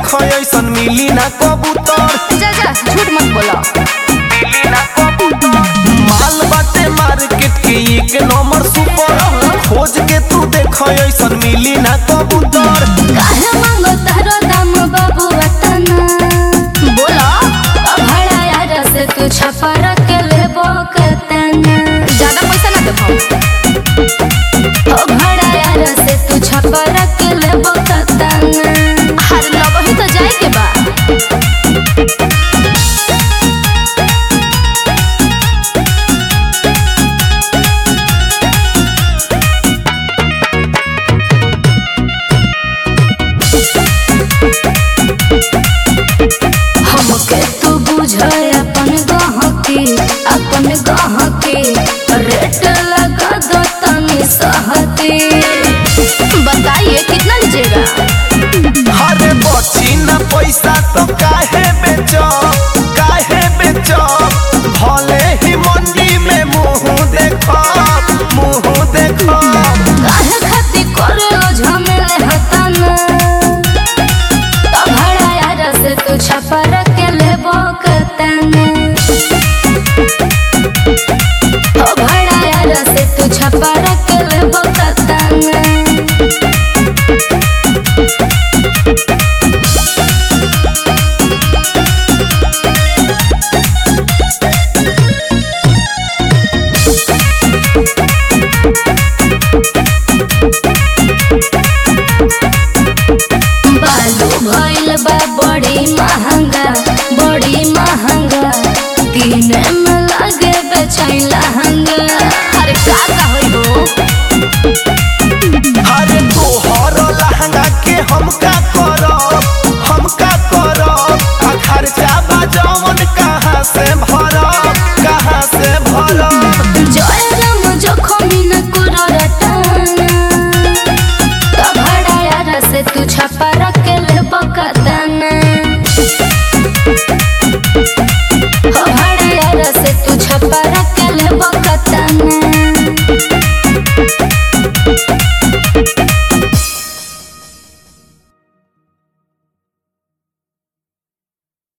देख ऐसन मिली ना कबूतर जा जा झूठ मत बोलो मिली ना कबूतर माल बाटे मार्केट के एक नंबर सुपर खोज के तू देख ऐसन मिली ना कबूतर काहे मांगो तारो दाम बाबू वतना बोलो भाड़ा यार से तू छपा